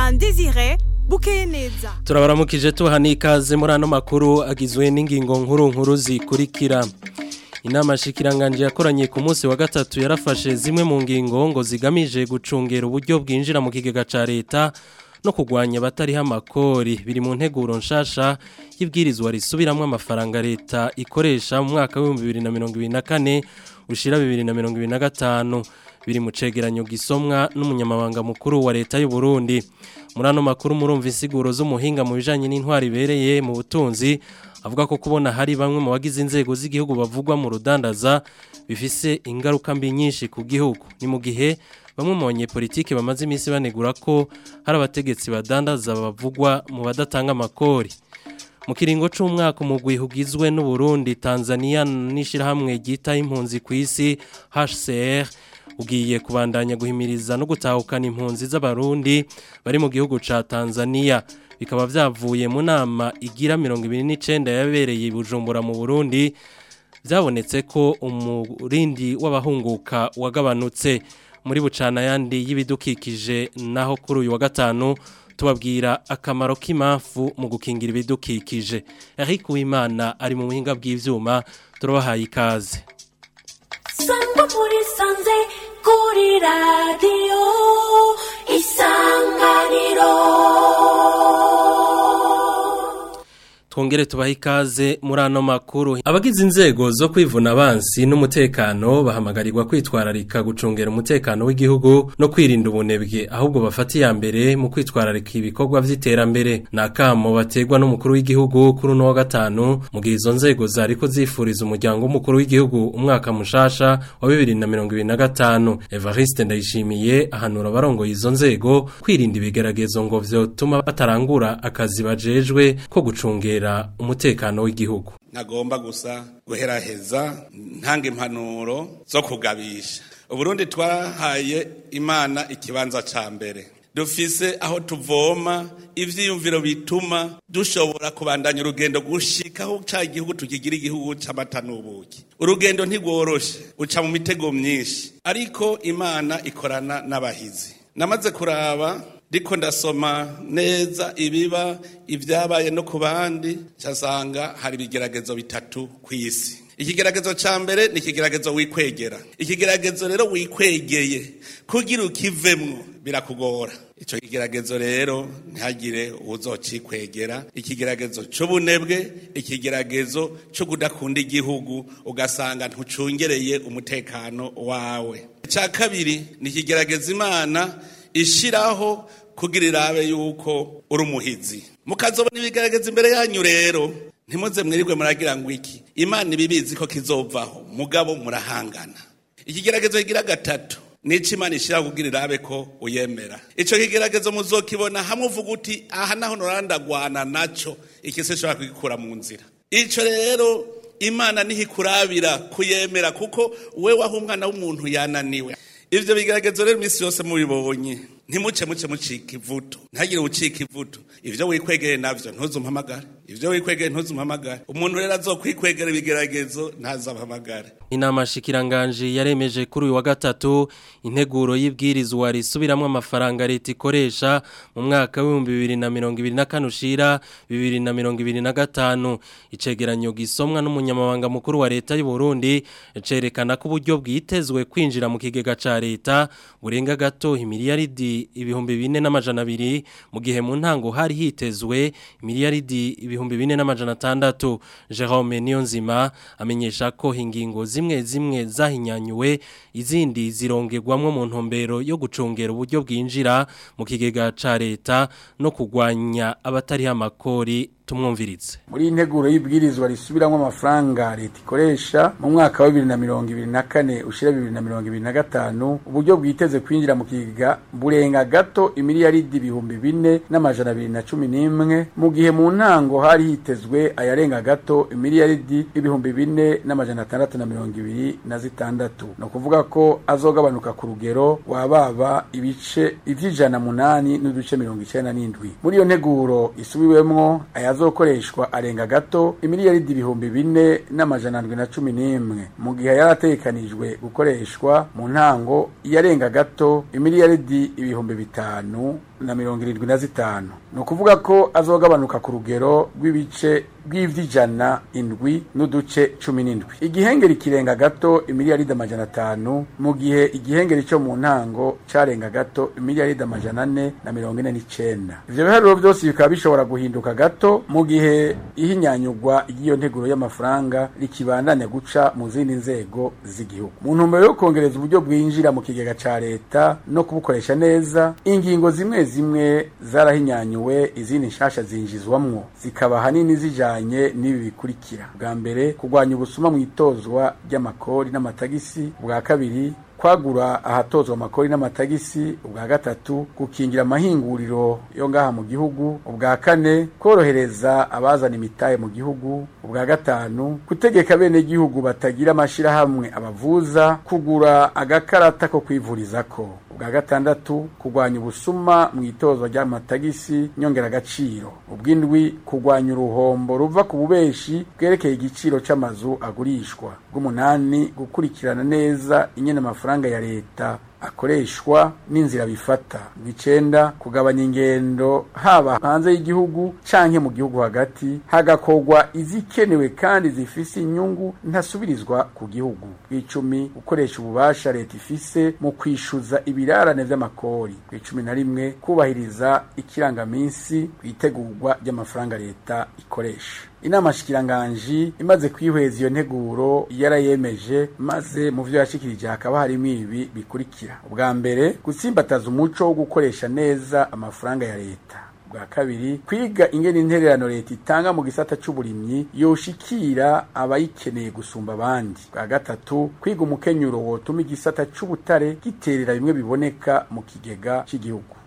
na Desire bukeye neza turabaramukije tuha n'ikaze muri ano makuru agizwe n'ingingo nkuru nkuru zikurikira inama shikiranganje yakoranye ku munsi wa gatatu yarafashe zimwe mu ngingo ngo zigamije gucungera uburyo bwinjira mu kigega ca leta no kugwanya abatariho amakori biri mu nteguro nshasha y'ibwirizwa risubiramwo amafaranga leta ikoresha mu mwaka w'ibihumbi bibiri na mirongo ibiri na kane ushira bibiri na mirongo ibiri na gatanu biri mu cegeranyo gisomwa n'umunyamabanga mukuru wa leta y'u Burundi muri ano makuru murumva insiguro z'umuhinga mu bijanye n'intwari ibereye mu butunzi avuga ko kubona hari bamwe mu bagize inzego z'igihugu bavugwa mu rudandaza bifise ingaruka mbi nyinshi ku gihugu ni mu gihe bamwe mu banyepolitike bamaze iminsi banegura ko hari abategetsi badandaza bavugwa mu badatanga amakori mu kiringo c'umwaka umugwi ugizwe n'u Burundi Tanzania n'ishirahamwe ryita impunzi ku isi HCR ugiye kubandanya guhimiriza no gutahukana impunzi z'abarundi bari mu gihugu ca Tanzania bikaba vyavuye mu nama igira 29 yabereye Bujumbura mu Burundi byabonetse ko umurindi w'abahunguka wagabanutse muri bucana yandi y'ibidukikije naho kuri uyu wa gatanu tubabwira akamaro k'impamvu mu gukingira ibidukikije Eric Uwimana ari mu buhinga bw'ivyuma turabahaye ikaze Sangwa muri sanze kuri radio isanganiro Twongere tubahe ikaze muri ano makuru. Abagize inzego zo kwivuna abansi n'umutekano bahamagarirwa kwitwararika gucungera umutekano w'igihugu no kwirinda ubunebwe ahubwo bafata iya mbere mu kwitwararika ibikorwa vy'iterambere. Nakamo bategwa n'umukuru w'igihugu kuri uno wa gatanu mu gihe izo nzego zariko zifuriza umuryango w'umukuru w'igihugu umwaka mushasha wa 2025. Evariste Ndayishimiye ahanura abarongoye izo nzego kwirinda ibigeragezo ngo vyotuma batarangura akazi bajejwe ko gucungera umutekano w'igihugu ntagomba gusa guheraheza ntanga impanuro zo kugabisha uburundi twahaye imana ikibanza ca mbere dufise aho tuvoma ivyiyumviro bituma dushobora kubandanya urugendo gushikaho ca igihugu tukigira igihugu c'amata n'ubuki urugendo ntigworoshe uca mu mitego myinshi ariko imana ikorana n'abahizi namaze kuraba ndiko ndasoma neza ibiba ibyabaye no ku bandi cyasanga hari ibigeragezo bitatu ku isi ikigeragezo ca mbere ni ikigeragezo wikwegera ikigeragezo rero wikwegeye kugira ukivemwo birakugora ico kigeragezo rero ntihagire uzocikwegera ikigeragezo c'ubunebwe ikigeragezo co kudakunda igihugu ugasanga ntucungereye umutekano wawe ica kabiri ni ikigeragezo imana ishiraho kugira irabe yuko uri umuhizi mukazobona ibigaragaza imbere yanyu rero ntimuze mwirirwe muragira ngo iki imana ibibizi ko kizovaho mugabo murahangana ikigeragezo kigira gatatu nico imana ishiraho kugira irabe ko uyemera ico kigeragezo muzokibona hamwe uvuga uti aha naho norandagwana naco ikise ishobora kugikura mu nzira ico rero imana niho ikurabira kuyemera kuko we waho umwana w'umuntu yananiwe ivyo bigeragezo rero iminsi yose mubibonye ntimuce muce mucika ivuto ntagire ucika ivuto ivyo wikwegeye navyo ntuzumpamagare ivyo wikwegeye ntuzumpamagare umuntu rero azokwikwegera ibigeragezo ntazampamagare inama shikiranganje yaremeje kuri uyu wa gatatu integuro y'ibwirizwa risubiramwo amafaranga leta ikoresha mu mwaka w'ibihumbi bibiri na mirongo ibiri na kane ushira bibiri na mirongo ibiri na gatanu icegeranyo gisomwa n'umunyamabanga mukuru wa leta y'u Burundi cerekana ko uburyo bwitezwe kwinjira mu kigega ca leta burenga gato imiliyaridi ibihumbi bine n'amajana abiri mu gihe mu ntango hari hitezwe imiliyaridi ibihumbi bine n'amajana atandatu Jerome Niyonzima amenyesha ko ingingo zimwe zimwe zahinyanyuwe izindi zirongerwamwo mu ntumbero yo gucungera uburyo bwinjira mu kigega ca leta no kugwanya abatari amakori tumwumvirize muri integuro y'ibwirizwa risubiramwo amafaranga leta ikoresha mu mwaka wa 2024 ushira 2025 uburyo bwiteze kwinjira mu kigega burenga gato imiliyaridi ibihumbi bine n'amajana abiri na cumi n'imwe mu gihe mu ntango hari hitezwe ayarenga gato imiliyaridi ibihumbi bine n'amajana atandatu na mirongo ibiri na zitandatu ni ukuvuga ko azogabanuka ku rugero wababa ibice ivy'ijana munani n'uduce mirongo icenda n'indwi muri iyo nteguro isubiwemwo ayazokoreshwa arenga gato imiliyaridi ibihumbi bine n'amajana ndwi na cumi n'imwe mu gihe yari ategekanijwe gukoreshwa mu ntango yarenga gato imiliyaridi ibihumbi bitanu na mirongo irindwi na zitanu ni ukuvuga ko azogabanuka ku rugero rw'ibice rw'ivy'ijana indwi n'uduce cumi n'indwi igihengeri kirenga gato imiliyaridi amajana atanu mu gihe igihengeri cyo mu ntango carenga gato imiliyaridi amajana ane na mirongo ine n'icenda ivyo biharuro vyose bikaba bishobora guhinduka gato mu gihe ihinyanyurwa ry'iyo nteguro y'amafaranga rikibandanya guca mu zindi nzego z'igihugu mu ntumbero yo kongereza uburyo bwinjira mu kigega ca leta no kubukoresha neza ingingo zimwe zimwe zarahinyanyuwe izindi nshasha zinjizwamwo zikaba hanini zijanye n'ibi bikurikira bwa mbere kurwanya ubusuma mu itozwa ry'amakori n'amatagisi bwa kabiri kwagura ahatozwa amakori n'amatagisi ubwa gatatu gukingira amahinguriro yo ngaha mu gihugu ubwa kane korohereza abazana imitahe mu gihugu ubwa gatanu gutegeka bene gihugu batagira amashirahamwe abavuza kugura agakarata ko kwivurizako ubwa gatandatu kurwanya ubusuma mu itozwa ry'amatagisi nyongeragaciro ubw'indwi kurwanya uruhombo ruva ku bubeshi bwerekeye igiciro c'amazu agurishwa bw'umunani gukurikirana neza inyene amafaranga ya leta akoreshwa n'inzira bifata bw'icenda kugabanya ingendo haba hanze y'igihugu canke mu gihugu hagati hagakorwa izikenewe kandi zifise inyungu ntasubirizwa ku gihugu bw'icumi gukoresha ububasha leta ifise mu kwishuza ibirarane vy'amakori bw'icumi na rimwe kubahiriza ikirangaminsi kw'itegurwa ry'amafaranga leta ikoresha inama shikiranganji imaze kwihweza iyo nteguro yarayemeje maze mu vyo yashikirije hakaba harimo ibi bikurikira ubwa mbere gutsimbataza umuco wo gukoresha neza amafaranga ya leta bwa kabiri kwiga ingene intererano leta itanga mu gisata c'uburimyi yoshikira abayikeneye gusumba abandi bwa gatatu kwiga umukenyuro wotuma igisata c'ubutare giterera bimwe biboneka mu kigega c'igihugu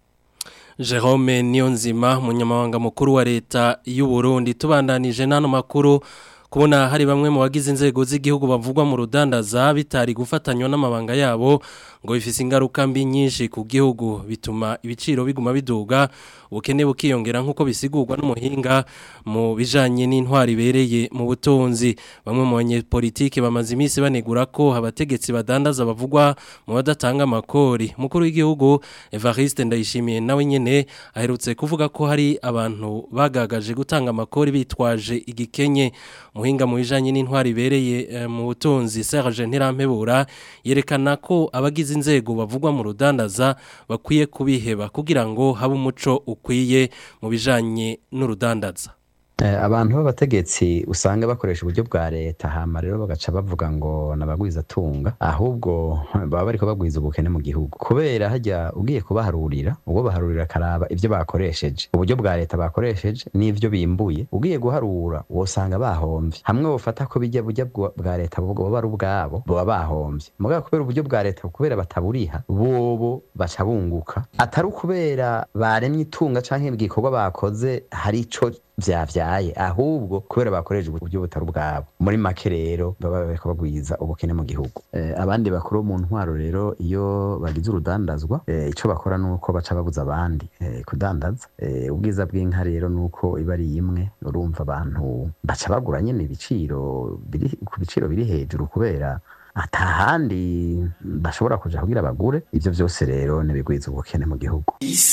Jerome Niyonzima munyamabanga mukuru wa leta y'u Burundi tubandanije nano makuru kubona hari bamwe mu bagize inzego z'igihugu bavugwa mu rudandaza bitari gufatanywa n'amabanga yabo ngo bifise ingaruka mbi nyinshi ku gihugu bituma ibiciro biguma biduga ubukene bukiyongera nk'uko bisigurwa n'umuhinga mu bijanye n'intwari ibereye mu butunzi bamwe mu banyepolitike bamaze iminsi banegura ko abategetsi badandaza bavugwa mu badatanga amakori mukuru w'igihugu Evariste Ndayishimiye nawe nyene aherutse kuvuga ko hari abantu bagagaje gutanga amakori bitwaje igikenye muhinga mu bijanye n'intwari ibereye eh, mu butunzi Serge Ntirampebura yerekana ko abagize inzego bavugwa mu rudandaza bakwiye kubiheba kugira ngo habe umuco ukwiye mu bijanye n'urudandaza abantu b'abategetsi usanga bakoresha uburyo bwa leta hama rero bagaca bavuga ngo nabagwiza tunga ahubwo baba bariko bagwiza ubukene mu gihugu kubera hajya ugiye kubaharurira ubwo baharurira karaba ivyo bakoresheje uburyo bwa leta bakoresheje n'ivyo bimbuye ugiye guharura wosanga bahomvye hamwe bofata ko bijya burya bwa leta boba ari ubwabo boba bahomvye mugabo kubera uburyo bwa leta kubera bataburiha bobo baca bunguka atari ukubera baremye itunga canke igikorwa bakoze hari ico vyavyaye ahubwo kubera bakoresha uburyo butari ubwabo muri make rero baba bariko bagwiza ubukene mu gihugu eh, abandi bakuru mu ntwaro rero iyo bagize urudandazwa eh, ico bakora nuko baca babuza abandi eh, kudandaza eh, ubwiza bw'inka rero nuko iba ari imwe urumva abantu baca bagura nyene ibiciro biri ku biciro biri hejuru kubera atahandi bashobora kuja kugira bagure ivyo vyose rero nibigwiza ubukene mu gihugu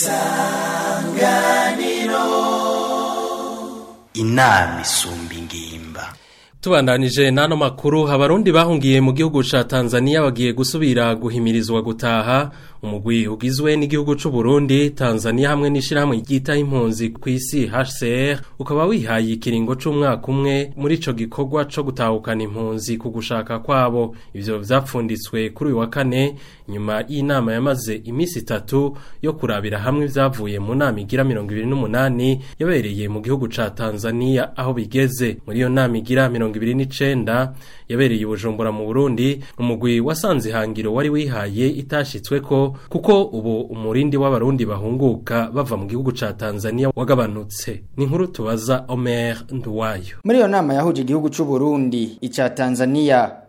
isanganiro inama isumba ingimba tubandanije n'ano makuru abarundi bahungiye mu gihugu ca Tanzania bagiye gusubira guhimirizwa gutaha umugwi ugizwe n'igihugu c'u Burundi Tanzania hamwe n'ishirahamwe ryita impunzi ku isi HCR ukaba wihaye ikiringo c'umwaka umwe muri ico gikorwa co gutahukana impunzi ku gushaka kwabo ivyo vyapfunditswe kuri uyu wa kane nyuma y'inama yamaze imisi itatu yo kurabira hamwe ivyavuye mu nama igira 28 yabereye mu gihugu ca Tanzania aho bigeze muri iyo nama igira 29 yabereye i Bujumbura mu Burundi umugwi wasanze hangiro wari wihaye itashitsweko kuko ubu umurindi w'abarundi bahunguka bava mu gihugu ca Tanzania wagabanutse ni inkuru tubaza Omer Nduwayo muri iyo nama yahuje igihugu c'u Burundi ica Tanzania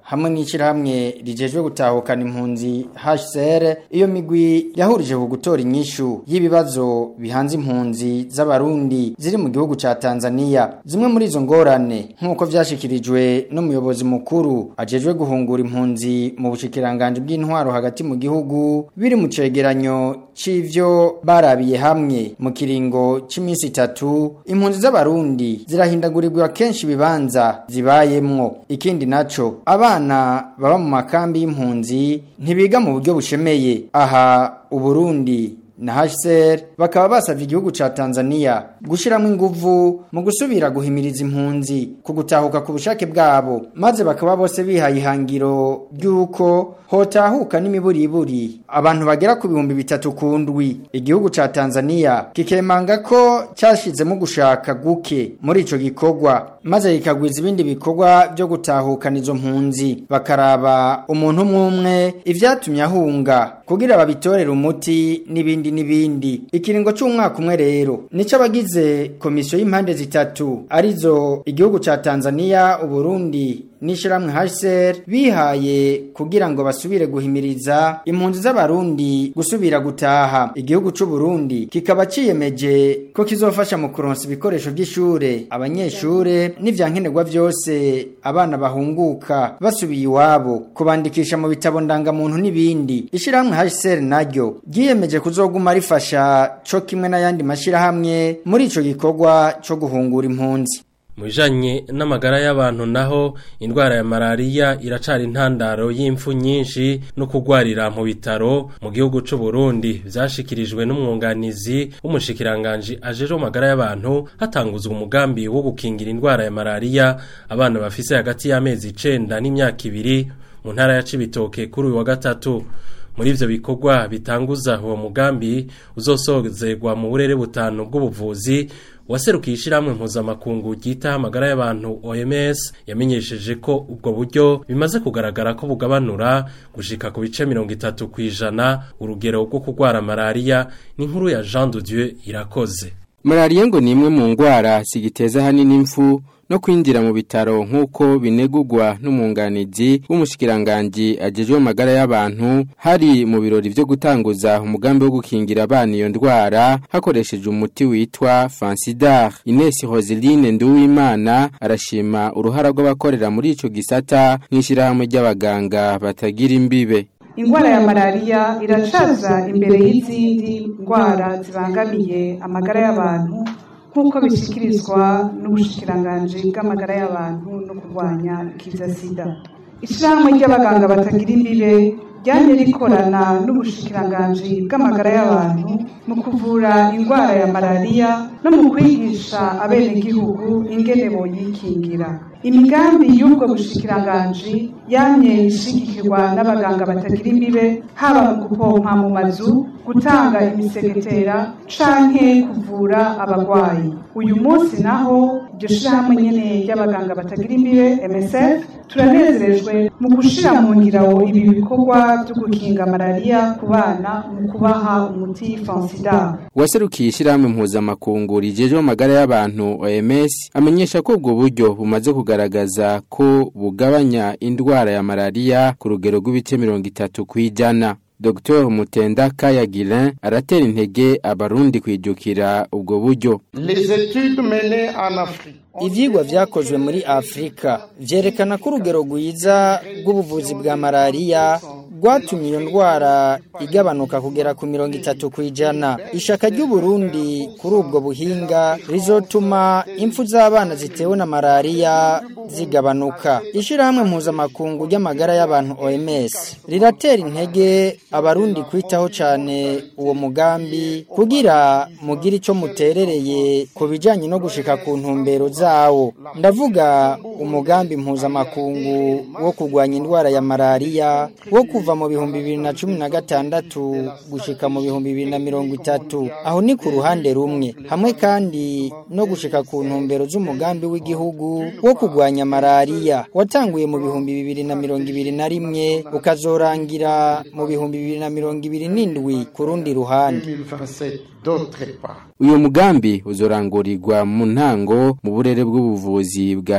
hamwe n'ishyirahamwe rijejwe gutahukana impunzi HCR iyo migwi yahurije ku gutora inyishu y'ibibazo bihanze impunzi z'abarundi ziri mu gihugu ca Tanzania zimwe muri izo ngorane nk'uko vyashikirijwe n'umuyobozi mukuru ajejwe guhungura impunzi mu bushikiranganje bw'intwaro hagati mu gihugu biri mu cegeranyo c'ivyo barabiye hamwe mu kiringo c'iminsi itatu impunzi z'abarundi zirahindagurirwa kenshi ibibanza zibayemwo ikindi naco abana baba mu makambi y'impunzi ntibiga mu buryo bushemeye aha uburundi na HCR bakaba basavye igihugu ca Tanzania gushiramo inguvu mu gusubira guhimiriza impunzi ku gutahuka ku bushake bwabo maze bakaba bose bihaye ihangiro ry'uko hotahuka n'imiburiburi abantu bagera ku bihumbi bitatu ku ndwi igihugu ca Tanzania kikemanga ko cyashizemo gushaka guke muri ico gikorwa maze kikagwiza ibindi bikorwa byo gutahukana izo mpunzi bakaraba umuntu umwe umwe ivyatumye ahunga kugira babitorere umuti n'ibindi n'ibindi ikiringo c'umwaka umwe rero nico abagize komisiyo y'impande zitatu arizo igihugu ca Tanzania uburundi n'ishiramwe HCR bihaye kugira ngo basubire guhimiriza impunzi z'abarundi gusubira gutaha igihugu c'u Burundi kikaba ciyemeje ko kizofasha mu kuronsa ibikoresho by'ishure abanyeshure n'ivyankenerwa vyose abana bahunguka basubiye iwabo kubandikisha mu bitabo ndangamuntu n'ibindi ishiramwe HCR naryo ryiyemeje kuzoguma rifasha co kimwe n'ayandi mashirahamwe muri ico gikorwa co guhungura impunzi Mujanye n'amagara y'abantu naho indwara ya malaria iracari intandaro y'imfu nyinshi no kugwarira mu bitaro mu gihugu c'u Burundi vyashikirijwe n'umwunganizi w'umushikiranganje ajeje mu magara y'abantu hatanguzwa umugambi wo gukingira indwara ya malaria abana bafise hagati y'amezi 9 n'imyaka ibiri mu ntara ya Cibitoke kuri uyu wa gatatu muri ivyo bikorwa bitanguza uwo mugambi uzosozerwa mu burere butanu bw'ubuvuzi waserukiye ishiramwe mpuzamakungu ryita amagara y'abantu OMS yamenyesheje ko ubwo buryo bimaze kugaragara ko bugabanura gushika ku bice 30 kwijana urugero rwo kugwara malaria n'inkuru ya Jean de Dieu irakoze Malaria ngo ni imwe mu ngwara zigiteza hanini impfu no kwinjira mu bitaro nk'uko binegurwa n'umwunganizi w'umushikiranganji agejwe magara y'abantu hari mu birori byo gutanguza umugambi wo gukingira abana iyo ndwara hakoresheje umuti witwa Fansidar Ines Roseline Nduwimana arashima uruhara rw'abakorera muri ico gisata nk'ishirahamwe ry'abaganga batagira imbibe ingwara ya malariya iracaza imbere y'izindi ndwara zibangamiye amagara y'abantu nk'uko bishyikirizwa n'ubushikiranganji bw'amagara y'abantu no kurwanya ikiza sida ishyirahamwe ry'abaganga batagira imbibe ryanye rikorana n'ubushikiranganji bw'amagara y'abantu mu kuvura indwara ya malariya no mu kwigisha abenegihugu ingene boyikingira imigambi y'ubwo bushikiranganji yamye ishigikirwa n'abaganga batagira imbibe haba mu gupompa mu mazu gutanga imisegetera canke kuvura abagwayi uyu munsi naho iryo shirahamwe nyene ry'abaganga batagira imbibe MSF turanezerejwe mu gushira mu ngiro ibi bikorwa byo gukinga malariya ku bana mu kubaha umuti Fansida Waserukiye ishyirahamwe mpuzamakungu rijejwe amagara y'abantu OMS amenyesha ko ubwo buryo bumaze kugaragaza ko bugabanya indwara ya malaria ku rugero rw'ibice mirongo itatu kwijana Dr Mutenda Kayagilin aratera intege abarundi kwijukira ubwo buryo Les études menées en Afrique Ivyigwa vyakozwe muri Afrika vyerekana ko urugero rwiza rw'ubuvuzi bwa malaria rwatumye iyo ndwara igabanuka kugera ku mirongo itatu ku ijana ishaka ry'u Burundi kuri ubwo buhinga rizotuma impfu z'abana zitewe na malaria zigabanuka ishirahamwe mpuzamakungu ry'amagara y'abantu OMS riratera intege abarundi kwitaho cane uwo mugambi kugira mugire ico muterereye ku bijanye no gushika ku ntumbero zawo ndavuga umugambi mpuzamakungu wo kurwanya indwara ya malaria wo kuva mu bihumbi bibiri na cumi na gatandatu gushika mu bihumbi bibiri na mirongo itatu aho ni ku ruhande rumwe hamwe kandi no gushika ku ntumbero z'umugambi w'igihugu wo kurwanya malaria watanguye mu bihumbi bibiri na mirongo ibiri na rimwe ukazorangira mu bihumbi bibiri na mirongo ibiri n'indwi ku rundi ruhande 2027 d'autre part. uyu mugambi uzorangurirwa mu ntango mu burere bw'ubuvuzi bwa Cibitoke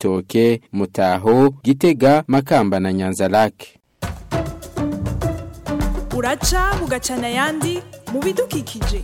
Cibitoke Mutaho Gitega Makamba na Nyanzarake uraca bugacana ayandi mu bidukikije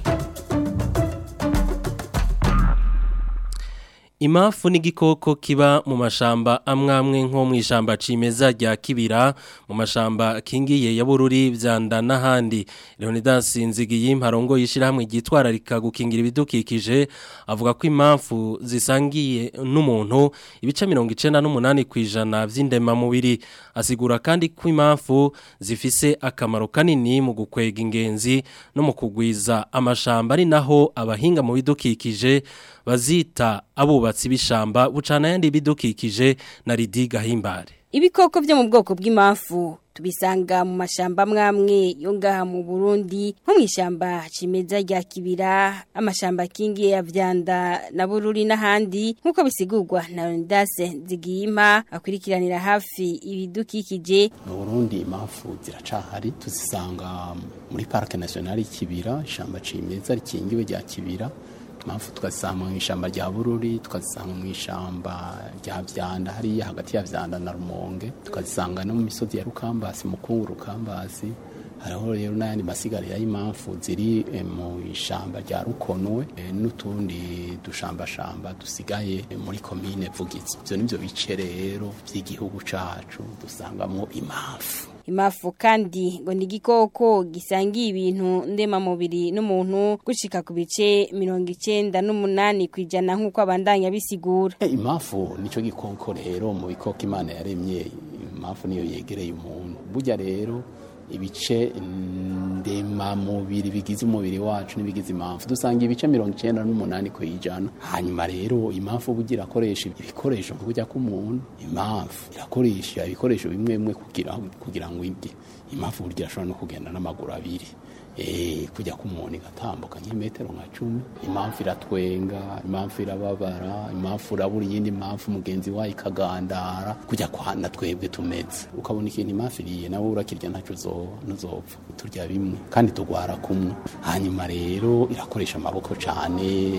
Imafu ni igikoko kiba mu mashamba amwamwe nko mu ishamba cimeza rya kibira mu mashamba kingiye ya bururi vyanda n'ahandi Leonidas Nzigiye mparongo yishirahamwe gitwararika gukingira ibidukikije avuga ko impamvu zisangiye n'umuntu ibice 98 kwijana vy'indema mubiri asigura kandi ko impamvu zifise akamaro kanini mu gukwega ingenzi no mu kugwiza amashamba ari naho abahinga mu bidukikije bazita abubatsi b'ishamba bucana yandi bidukikije na Ridi Gahimbare Ibikoko byo mu bwoko bw'imafu tubisanga mu mashamba mwamwe yo ngaha mu Burundi nko mwishamba cimeza rya kibira amashamba kingi ya vyanda na bururi n'ahandi nkuko bisigurwa na Leonidas Zigiyima akwirikiranira hafi ibidukikije mu Burundi imafu ziracahari tuzisanga muri Parc National y'Ikibira ishamba cimeza rikingiwe rya kibira impamvu tukazisanga mu ishyamba rya bururi tukazisanga mu ishyamba rya vyanda hariya hagati ya vyanda na rumonge tukazisanga no mu misozi ya rukambasi mukungu rukambasi hariho rero n'ayandi masigarira y'impamvu ziri mu ishyamba rya rukonwe n'utundi dushambashamba dusigaye muri komine vugizi ibyo nibyo bice rero by'igihugu cacu dusangamo impamvu Imafu kandi ngo ni igikoko gisangiye ibintu ndema mubiri n'umuntu gushika ku bice 98 kwijana nkuko abandanya bisigura. E, imafu nico gikoko rero mu bikoko Imana yaremye imafu niyo yegereye umuntu. Burya rero ibice ndema mubiri bigize umubiri wacu n'ibigize impamvu dusanga ibice mirongo icyenda n'umunani ku ijana hanyuma rero impamvu bugira akoresha ibikoresho nko kujya k'umuntu impamvu irakoresha ibikoresho bimwe bimwe kugira kugira ngo ibye impamvu burya ashobora no kugenda n'amaguru abiri eh kujya k'umuntu igatambuka nk'imetero nka cumi impamvu iratwenga impamvu irababara impamvu urabura iyindi mpamvu mugenzi wayo ikagandara kujya kwana twebwe tumeze ukabona ikintu impamvu iriye nawe urakirya ntacyo ntuzopfa turya bimwe kandi tugwara kumwe hanyuma rero irakoresha amaboko cyane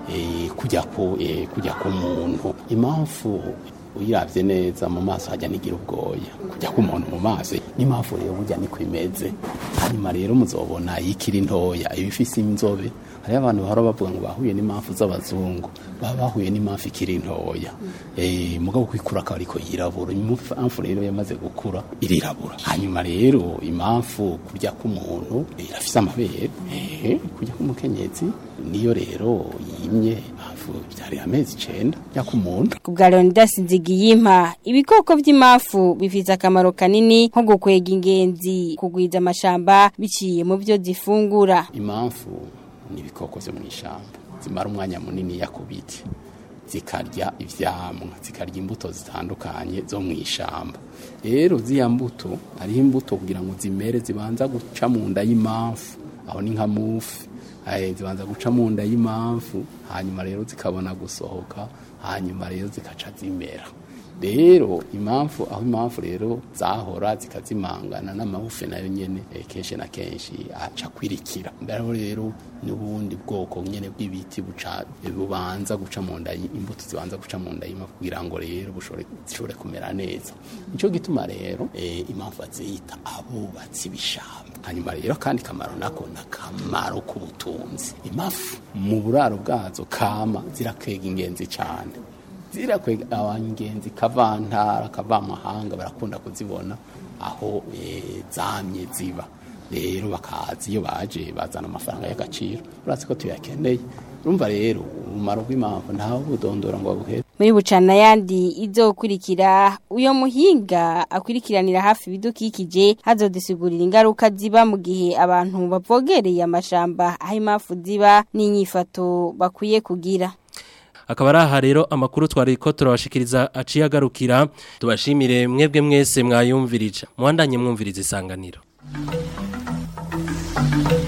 kujya ku kujya ku muntu impamvu uyiravye neza mu maso hajya nigira ubwoya kujya ku muntu mu maso n'impamvu rero burya niko imeze hanyuma rero muzobona yikiri ntoya ibifise inzobe hariho abantu bahora bavuga ngo bahuye n'impamvu z'abazungu baba bahuye n'impamvu ikiri ntoya eh mugabo kwikura akaba ariko yirabura impamvu rero yamaze gukura irirabura hanyuma rero impamvu kurya k'umuntu irafise amabere eh kurya k'umukenyezi niyo rero yimye impamvu byari amezi icenda ya k'umuntu kubwa Leonidas Nzigiyimpa ibikoko vy'imafu bifise akamaro kanini nko gukwega ingenzi kugwiza amashamba biciye mu byo zifungura impamvu ni ibikoko vyo mw'ishamba zimara umwanya munini yakubiti zikarya ivyamwa zikarya imbuto zitandukanye zo mw'ishamba rero ziya mbuto hariho imbuto kugira ngo zimere zibanza guca mu nda y'impamvu aho ni nka mufi zibanza guca mu nda y'impamvu hanyuma rero zikabona gusohoka hanyuma rero zikaca zimera rero impamvu aho impamvu rero zahora zikazimangana n'amabufe nayo nyene kenshi na kenshi aca kwirikira rero rero n'ubundi bwoko nyene bw'ibiti buca bubanza guca mu nda imbuto zibanza guca mu nda y'impamvu kugira ngo rero bushobore zishobore kumera neza nico gituma rero eh, impamvu bazita abubatsi b'ishamba hanyuma rero kandi kamaro nako nakamaro k'ubutunzi imafu mu buraro bwazo kama zirakwega ingenzi cyane zirakwega abangenzi kavantara kavamahanga barakunda kuzibona aho e, zamye ziba rero bakazi iyo baje bazana amafaranga y'agaciro uratse ko tuyakeneye urumva rero umumaro w'impamvu ntawe budondora ngo babuhere muri bucana yandi izokurikira uyo muhinga akwirikiranira hafi ibidukikije hazodusigurira ingaruka ziba mu gihe abantu bavogereye amashamba aho impamvu ziba n'inyifato bakwiye kugira akaba ari aha rero amakuru twari ko turabashikiriza aciye agarukira tubashimire mwebwe mwese mwayumvirije muhandanye mwumviriza isanganiro